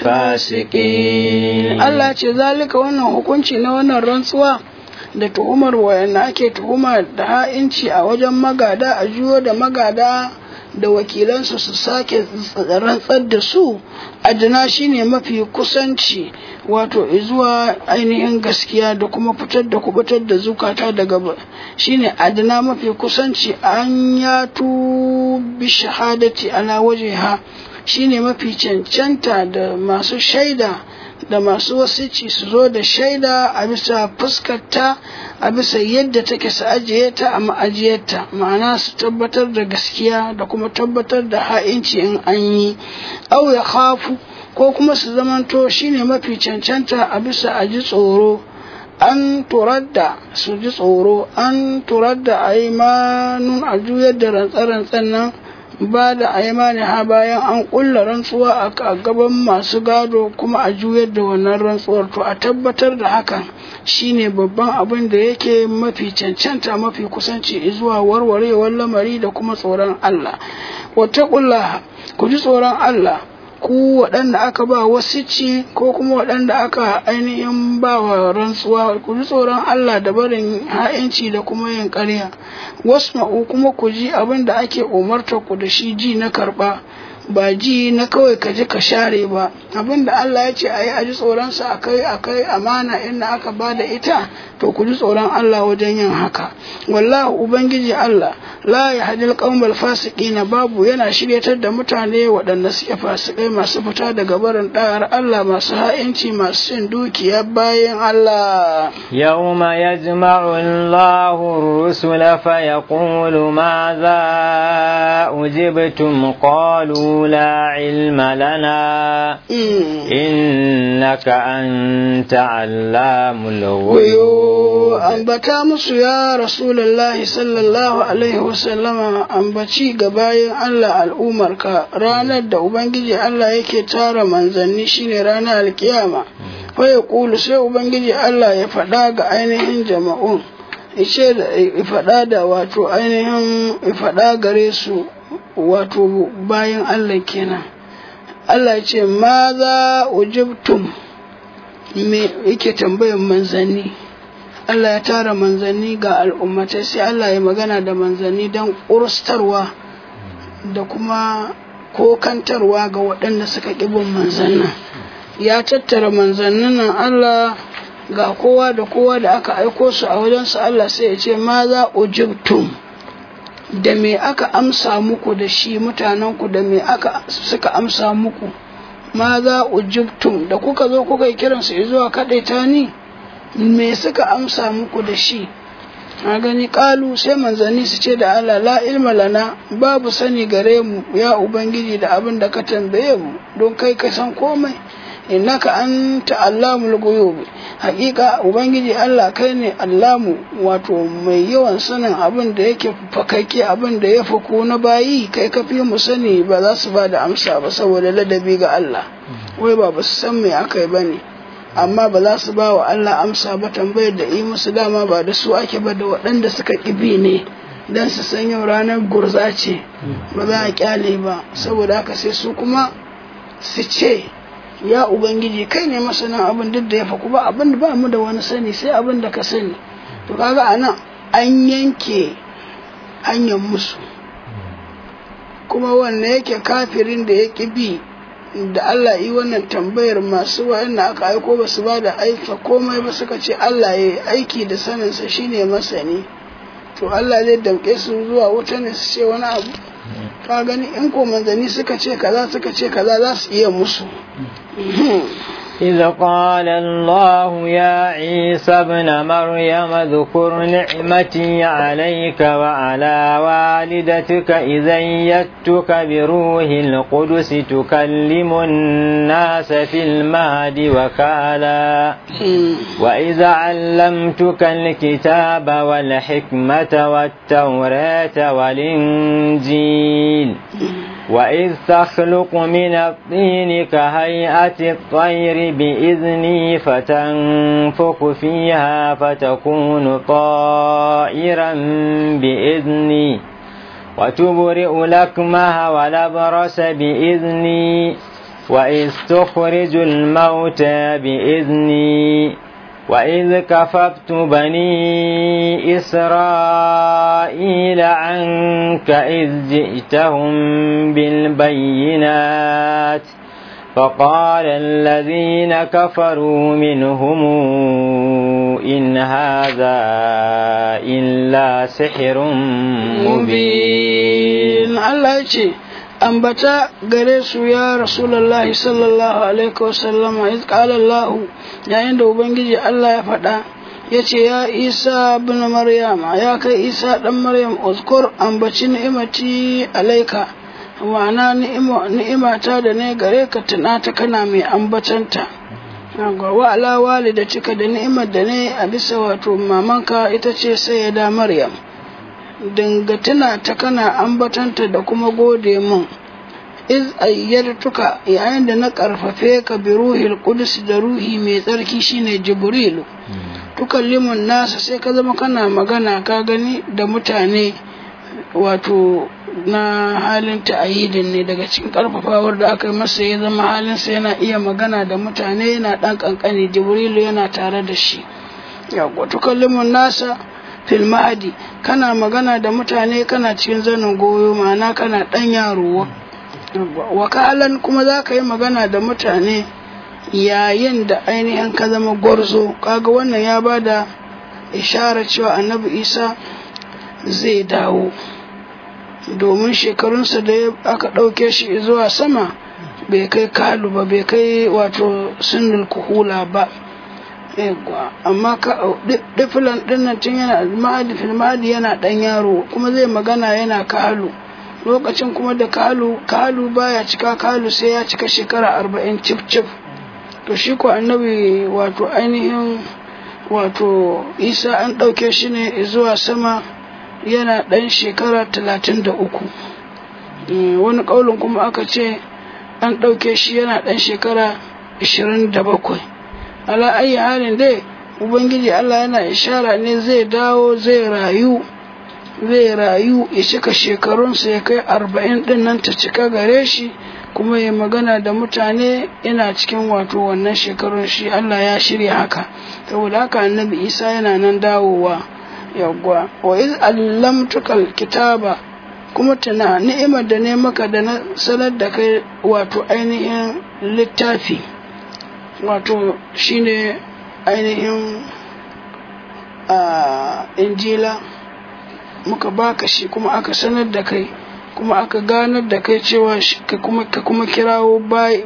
الفاسقين Allah ce zalika wannan hukunci na wannan rantsuwa da tuhumar wayanda ake tuhuma da ha'inci a wajen magada a juyo da magada da wakilansu su sake rantsar da su adana shine mafi kusanci wato zuwa ainihin gaskiya da kuma fitar da kubutar da zukata daga shine adana mafi kusanci an yatu bi shahadati ala wajeha shine mafi cancanta da masu shaida da masu wasici su zo da shaida a bisa fuskarta a bisa yadda take su ajiye ta a ma'ajiyarta ma'ana su tabbatar da gaskiya da kuma tabbatar da ha'inci in an yi au ya khafu ko kuma su zamanto shine mafi cancanta a bisa a ji tsoro an turadda su ji tsoro an turadda a yi manun a juyar da rantsa-rantsan nan ba da aimani ha bayan an kulla rantsuwa a gaban masu gado kuma a juyar da wannan rantsuwar to a tabbatar da hakan shine babban abin da yake mafi cancanta mafi kusanci zuwa warwarewar lamari da kuma tsoron Allah wata kulla ku ji tsoron Allah ku waɗanda aka ba wasici ko kuma waɗanda aka ainihin ba wa rantsuwa ku ji tsoron Allah da barin ha'inci da kuma yin ƙarya wasma'u kuma ku ji abin da ake umarta ku da shi ji na karɓa ba ji na kawai ka ji ka share ba abin da Allah ya ce a yi a ji tsoronsa a kai a kai amana inda aka ba da ita to ku ji tsoron Allah wajen yin haka wallahu ubangiji Allah la ya hadil qaumal fasiqina babu yana shiryatar da mutane waɗanda suke fasikai masu fita daga barin da'ar Allah masu ha'inci masu cin dukiya bayan Allah yawma yajma'u Allahu ar-rusula fa yaqulu madha ujibtum qalu la ilma lana innaka anta 'allamul ghuyub ambata musu ya rasulullahi sallallahu alaihi wasallama ambaci ga bayan Allah al'umarka ranar da Ubangiji Allah yake tara manzanni shine ranar alkiyama fa ya kulu sai Ubangiji Allah ya faɗa ga ainihin jama'un ice da faɗa da wato ainihin faɗa gare su wato bayan Allah kenan Allah ce ma za ujibtum me yake tambayan manzanni Allah ya tara manzanni ga al'ummatai sai Allah ya magana da manzanni don ƙurstarwa da kuma kokantarwa ga waɗanda suka ƙibin manzannin ya tattara manzannin nan Allah ga kowa da kowa da aka aiko su a wajensu Allah sai ya ce ma za ujibtum da me aka amsa muku da shi mutanenku da me aka suka amsa muku ma za ujibtum da kuka zo kuka yi kiransu zuwa kaɗaita ni me suka amsa muku da shi a gani kalu sai manzanni su ce da Allah la ilma lana babu sani gare mu ya ubangiji da abin da ka tambaye mu don kai ka san komai innaka anta allamul ghuyub haƙiƙa ubangiji Allah kai ne allamu wato mai yawan sanin abin da yake fakake abin da ya faku na bayi kai ka fi mu sani ba za su ba da amsa ba saboda ladabi ga Allah wai ba ba su san me aka yi bane amma ba za su ba wa Allah amsa ba tambayar da yi musu dama ba da su ake ba da waɗanda suka ƙibi ne don su san yau ranar gurza ce ba za a kyale ba saboda haka sai su kuma su ce ya ubangiji kai ne masanin abin duk da ya faku ba abin da ba mu da wani sani sai abin da ka sani to kaga a nan an yanke hanyar musu kuma wanne yake kafirin da ya ƙi bi da Allah yi wannan tambayar masu wa'anda aka aiko ba su ba da aika komai ba suka ce Allah ya yi aiki da saninsa shine masani to Allah zai damƙe su zuwa wuta ne su ce wani abu ka gani in ko manzanni suka ce kaza suka ce kaza za su iya musu إذ قال الله يا عيسى ابن مريم اذكر نعمتي عليك وعلى والدتك إذ أيدتك بروح القدس تكلم الناس في المهد وكالا وإذا علمتك الكتاب والحكمة والتوراة والإنجيل وإذ تخلق من الطين كهيئة الطير بإذني فتنفخ فيها فتكون طائرا بإذني وتبرئ لكمها ولبرس بإذني وإذ تخرج الموتى بإذني وإذ كففت بني إسرائيل عنك إذ جئتهم بالبينات فقال الذين كفروا منهم إن هذا إلا سحر مبين الله يجي ambata gare su ya rasulullahi sallallahu alaihi wasallama iz qala Allah yayin da ubangiji Allah ya faɗa yace ya Isa ibn Maryam ya kai Isa dan Maryam uzkur ambaci ni'imati alaika ma'ana ni'imata da ne gare ka tunata kana mai ambatanta wa ala walidatika da ni'imar da ne a bisa wato mamanka ita ce sayyida Maryam dinga tuna ta kana ambatanta da kuma gode min iz ayyartuka yayin da na karfafe ka bi ruhil qudus da ruhi mai tsarki shine jibrilu tukallimun nasa sai ka zama kana magana ka gani da mutane wato na halin ta'ayidin ne daga cikin karfafawar da aka yi masa ya zama halin sa yana iya magana da mutane yana dan kankani jibrilu yana tare da shi ya tukallimun nasa fil mahadi kana magana da mutane kana cikin zanin goyo ma'ana kana dan yaro wakalan kuma za ka yi magana da mutane yayin da ainihin ka zama gwarzo kaga wannan ya ba da ishara cewa annabi isa zai dawo domin shekarunsa da aka ɗauke shi zuwa sama bai kai kalu ba bai kai wato sinul kuhula ba amma ka difilan dinnan tun yana mahadi fil mahadi yana dan yaro kuma zai magana yana kalu lokacin kuma da kalu kalu baya cika kalu sai ya cika shekara arba'in cif cif to shi ko annabi wato ainihin wato isa an ɗauke shi ne zuwa sama yana ɗan shekara talatin da uku wani ƙaulin kuma aka ce an ɗauke shi yana ɗan shekara ashirin da bakwai ala ayi halin dai ubangiji Allah yana ishara ne zai dawo zai rayu zai rayu ya cika shekarunsa ya kai arba'in din nan ta cika gare shi kuma ya magana da mutane yana cikin wato wannan shekarun shi Allah ya shirya haka saboda haka annabi isa yana nan dawowa yawwa wa iz allamtukal kitaba kuma tana ni'imar da ne maka da na sanar da kai wato ainihin littafi wato shine ainihin a injila muka baka shi kuma aka sanar da kai kuma aka ganar da kai cewa ka kuma ka kuma kirawo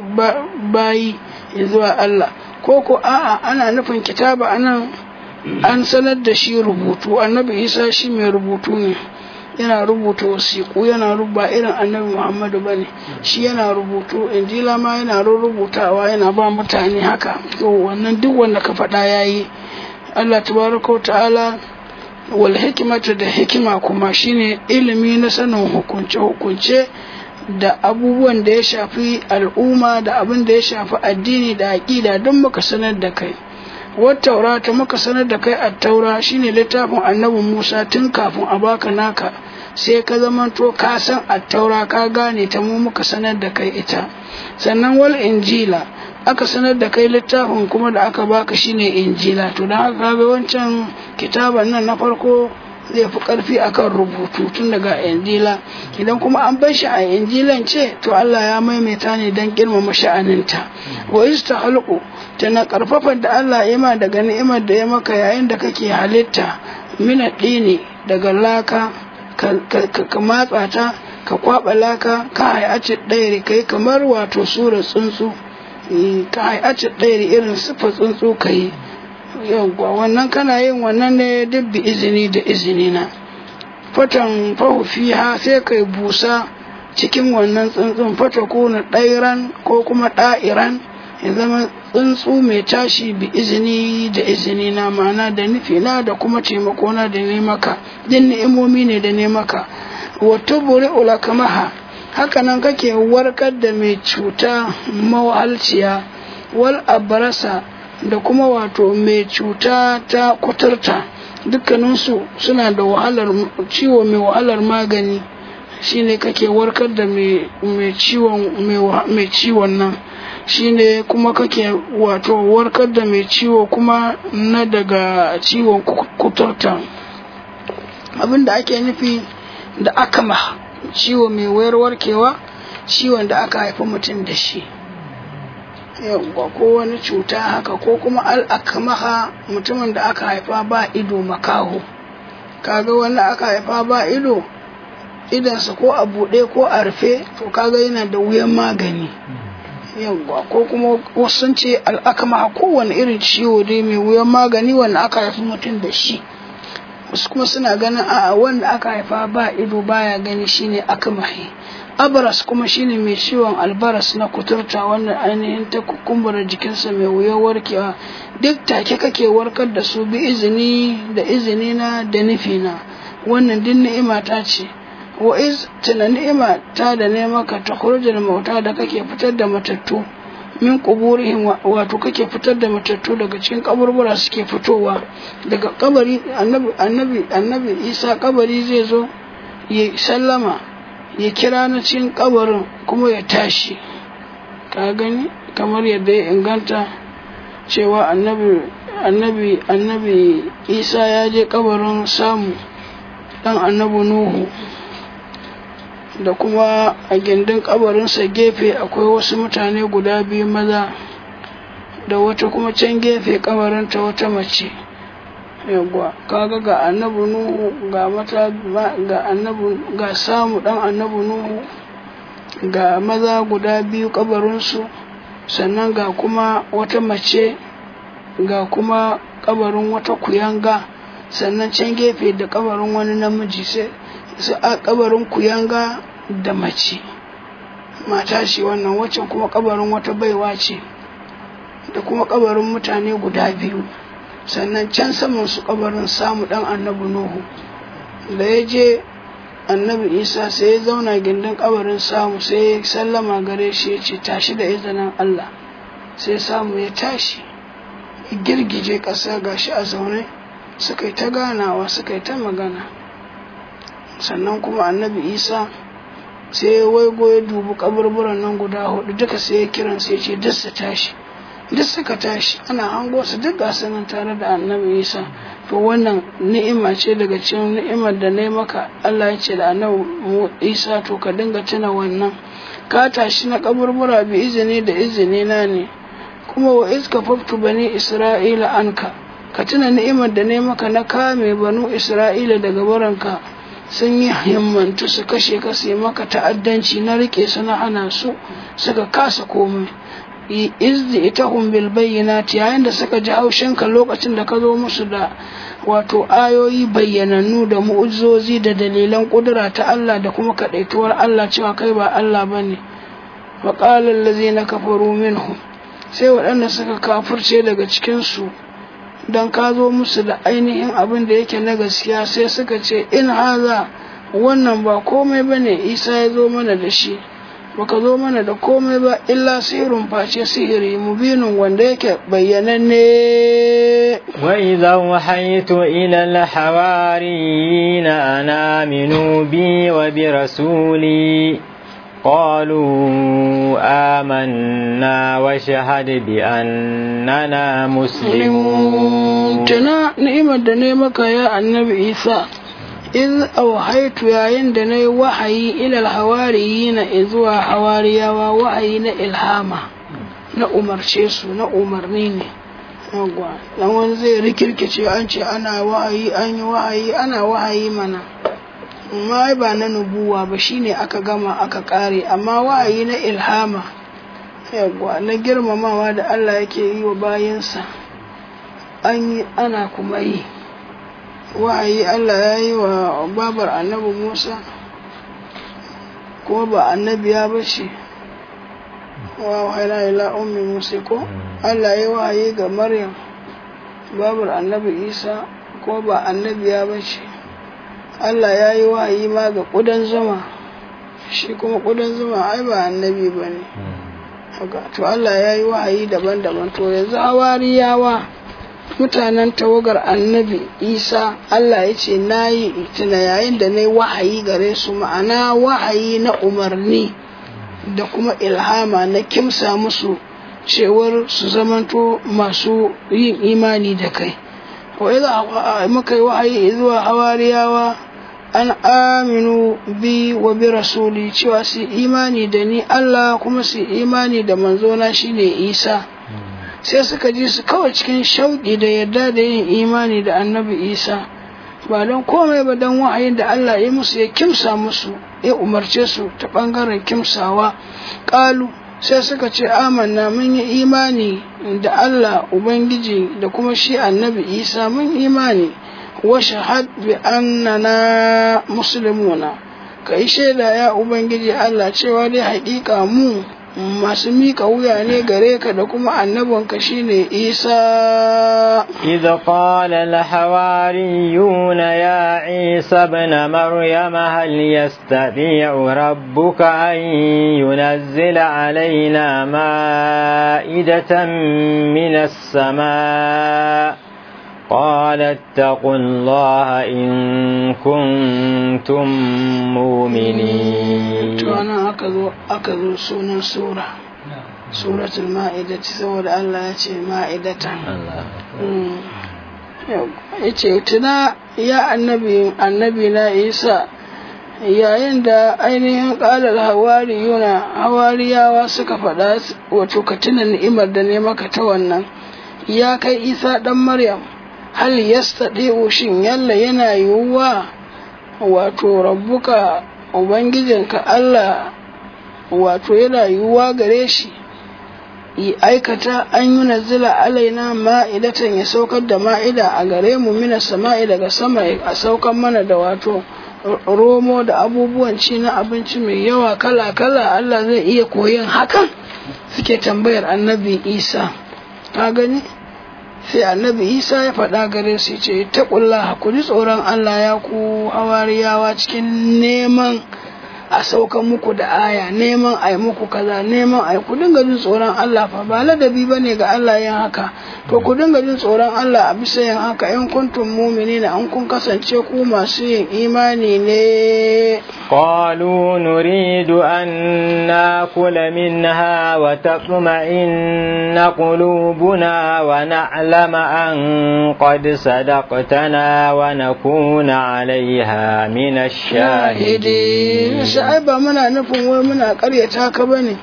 bayi zuwa Allah ko ko a'a ana nufin kitaba anan an sanar da shi rubutu annabi isa shi mai rubutu ne yana rubuta wasiƙu yana ruba irin annabi muhammadu bane shi yana rubutu injila ma yana rubutawa yana ba mutane haka to wannan duk wanda ka faɗa yayi Allah tabaraka ta'ala wal hikimata da hikima kuma shine ilimi na sanin hukunce hukunce da abubuwan da ya shafi al'umma da abin da ya shafi addini da aƙida don muka sanar da kai wata ta muka sanar da kai a taura shine littafin annabi musa tun kafin a baka naka sai ka zamanto ka san a taura ka gane ta mu muka sanar da kai ita sannan wal injila aka sanar da kai littafin kuma da aka baka shine injila to don haka ga wancan kitaban nan na farko zai fi karfi akan rubutu tun daga injila idan kuma an bar shi a injilan ce to Allah ya maimaita ne don girmama sha'aninta wa istahalqu tana karfafa da Allah ya ma daga ni'imar da ya maka yayin da kake halitta mina dini daga laka ka matsa ta ka kwaba laka ka hayaci ɗaya kai kamar wato sura tsuntsu ka hayaci ɗaya irin sifa tsuntsu ka yi yawwa wannan kana yin wannan ne duk bi izini da izini na fatan fahu fiha sai kai busa cikin wannan tsuntsun fata kuna ɗairan ko kuma ɗa'iran ya zama tsuntsu mai tashi bi izini da izini na ma'ana da nufi na da kuma taimako na da ne maka din ni'imomi ne da ne maka wato buri ulakamaha haka nan kake warkar da mai cuta mawahalciya wal abarasa da kuma wato mai cuta ta kuturta dukkaninsu suna da wahalar ciwo mai wahalar magani shine kake warkar da mai ciwon nan shine kuma kake wato warkar da mai ciwo kuma na daga ciwon kuturta abinda ake nufi da akama ciwo mai wayar warkewa ciwon da aka haifi mutum da shi yawwa ko wani cuta haka ko kuma al'akamaha mutumin da aka haifa ba ido makaho kaga wanda aka haifa ba ido idansa ko a buɗe ko a rufe to kaga yana da wuyan magani yawwa ko kuma wasu ce al'akamaha kowane irin ciwo dai mai wuyan magani wanda aka haifi mutum da shi wasu kuma suna ganin a wanda aka haifa ba ido baya gani shine akamahi abaras kuma shine mai ciwon albaras na kuturta wannan ainihin ta kumbura jikinsa mai wuyar warkewa duk take kake warkar da su bi izini da izini na da nufi na wannan duk ni'ima ta ce wa iz tana ni'ima ta da ne maka ta kurjar mauta da kake fitar da matattu min kuburihim wato kake fitar da matattu daga cikin kaburbura suke fitowa daga kabari annabi annabi annabi isa kabari zai zo ya sallama ya kira na cikin kabarin kuma ya tashi ka gani kamar yadda ya inganta cewa annabi annabi annabi isa ya je kabarin samu dan annabi nuhu da kuma a gindin kabarinsa gefe akwai wasu mutane guda biyu maza da wata kuma can gefe kabarinta wata mace yawwa kaga ga annabi nuhu ga mata ga annabi ga samu dan annabi nuhu ga maza guda biyu kabarinsu sannan ga kuma wata mace ga kuma kabarin wata kuyanga sannan can gefe da kabarin wani namiji sai su a kabarin kuyanga da mace mata ce wannan waccan kuma kabarin wata baiwa ce da kuma kabarin mutane guda biyu sannan can saman su kabarin samu dan annabi nuhu da ya je annabi isa sai ya zauna gindin kabarin samu sai ya sallama gare shi ya ce tashi da izinin allah sai samu ya tashi girgije ƙasa gashi a zaune suka yi ta ganawa suka yi ta magana sannan kuma annabi isa sai ya waigo ya dubi kaburburan nan guda hudu duka sai ya kiran sai ce duk su tashi duk suka tashi ana hango su duk gasu nan tare da annabi isa to wannan ni'ima ce daga cikin ni'imar da na maka allah ya ce da annabi isa to ka dinga tuna wannan ka tashi na kaburbura bi izini da izini na ne kuma wa iska faftu bani isra'ila anka ka tuna ni'imar da ne maka na kame banu isra'ila daga baranka sun yi himmantu su kashe ka su yi maka ta'addanci na rike su na hana su suka kasa komai izdi ita bil bayyinati yayin da suka ji haushinka lokacin da ka zo musu da wato ayoyi bayyanannu da mu'ujizozi da dalilan kudura ta Allah da kuma kadaituwar Allah cewa kai ba Allah bane wa qala allazina kafaru minhum sai waɗanda suka kafirce daga cikin su dan ka zo musu da ainihin abin da yake na gaskiya sai suka ce in haza wannan ba komai bane Isa ya zo mana da shi baka zo mana da komai ba illa sihirun face sihiri mubinin wanda yake bayyananne وإذا وحيت إلى الحواريين أن آمنوا بي وبرسولي قالوا آمنا وشهد بأننا مسلمون tana ni'imar da ne maka ya annabi isa in auhaitu yayin da na yi wahayi ilal hawariyi na zuwa hawariyawa wahayi na ilhama na umarce su na umarni ne yawwa dan wani zai rikirkice an ce ana wahayi an yi wahayi ana wahayi mana amma ai ba na nubuwa ba shine aka gama aka kare amma wahayi na ilhama yawwa na girmamawa da Allah yake yi wa bayansa an yi ana kuma yi wahayi Allah ya yi wa babar annabi Musa kuma ba annabiya ba ce wa wahaina ila ummi Musa ko Allah ya yi wahayi ga Maryam babar annabi Isa kuma ba annabiya ba ce Allah ya yi wahayi ma ga ƙudan zuma shi kuma ƙudan zuma ai ba annabi ba ne to Allah ya yi wahayi daban-daban to yanzu hawariyawa mutanen tawagar annabi isa Allah ya ce na yi tuna yayin da na yi wahayi gare su ma'ana wahayi na umarni da kuma ilhama na kimsa musu cewar su zamanto masu yin imani da kai wa muka yi wahayi zuwa hawariyawa an aminu bi wa bi rasuli cewa su imani da ni Allah kuma su imani da manzona shine isa sai suka ji su kawai cikin shauƙi da yarda da yin imani da annabi isa ba don komai ba don wa'ayin da allah ya musu ya kimsa musu ya umarce su ta ɓangaren kimsawa ƙalu sai suka ce amanna mun yi imani da allah ubangiji da kuma shi annabi isa mun imani wa shahad bi annana muslimuna ka yi shaida ya ubangiji allah cewa dai haƙiƙa mu masu mika wuya ne gare ka da kuma annabinka shine isa إذ قال الحواريون يا عيسى ابن مريم هل يستطيع ربك أن ينزل علينا مائدة من السماء قال اتقوا الله إن كنتم مؤمنين وانا أكذو أكذو سونا سورة سورة المائدة سورة الله يتي مائدة yace tuna ya annabi annabi na isa yayin da ainihin ƙalar hawariyuna hawariyawa suka faɗa wato ka tuna ni'imar da ne maka ta wannan ya kai isa ɗan maryam hal yastadi'u shin yalla yana yiwuwa wato rabbuka ubangijinka Allah wato yana yiwuwa gare shi yi aikata an yi nazila alaina ma'idatan ya saukar da ma'ida a gare mu mina sama'i daga sama a saukar mana da wato romo da abubuwan ci na abinci mai yawa kala-kala Allah zai iya koyin hakan suke tambayar annabi isa ka gani sai annabi isa ya faɗa gare su ce ta ƙulla ku ji tsoron allah ya ku hawariyawa cikin neman a saukan muku da aya neman a yi muku kaza neman a yi ku dinga jin tsoron allah fa ba ladabi ba ne ga allah yin haka to ku dinga jin tsoron allah a bisa yin haka in kuntum mumini na an kun kasance ku masu yin imani ne قالوا نريد أن ناكل منها وتطمئن قلوبنا ونعلم أن قد صدقتنا ونكون عليها من الشاهدين sha'ai ba muna nufin wai muna karyata ka bane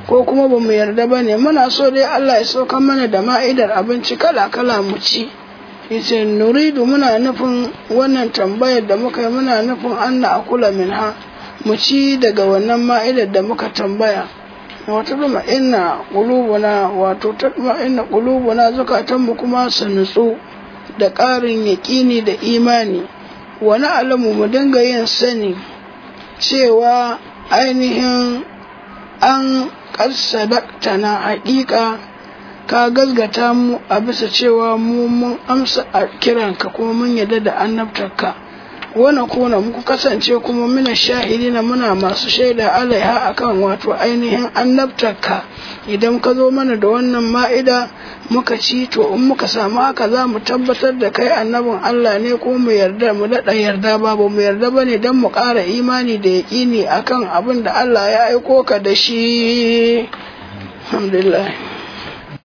ko kuma ba mu yarda ba ne muna so dai Allah ya sauka mana da ma'idar abinci kala-kala mu ci yace nuridu muna nufin wannan tambayar da muka yi muna nufin an na akula min ha mu ci daga wannan ma'idar da muka tambaya wata duma inna qulubuna wato ta duma inna qulubuna zukatanmu kuma su nutsu da ƙarin yaƙini da imani wani alamu mu dinga yin sani cewa ainihin an na haƙiƙa ka gazgata mu a bisa cewa mu mun amsa a kiranka kuma mun yarda da annabtarka wani kuna muku kasance kuma muna shahidina muna masu shaida alaiha akan wato ainihin annabtarka idan ka zo mana da wannan ma'ida muka ci to in muka samu haka za mu tabbatar da kai annabin Allah ne ko mu yarda mu daɗa yarda babu mu yarda ba ne don mu ƙara imani da yaƙini akan abin da Allah ya aiko ka da shi alhamdulillah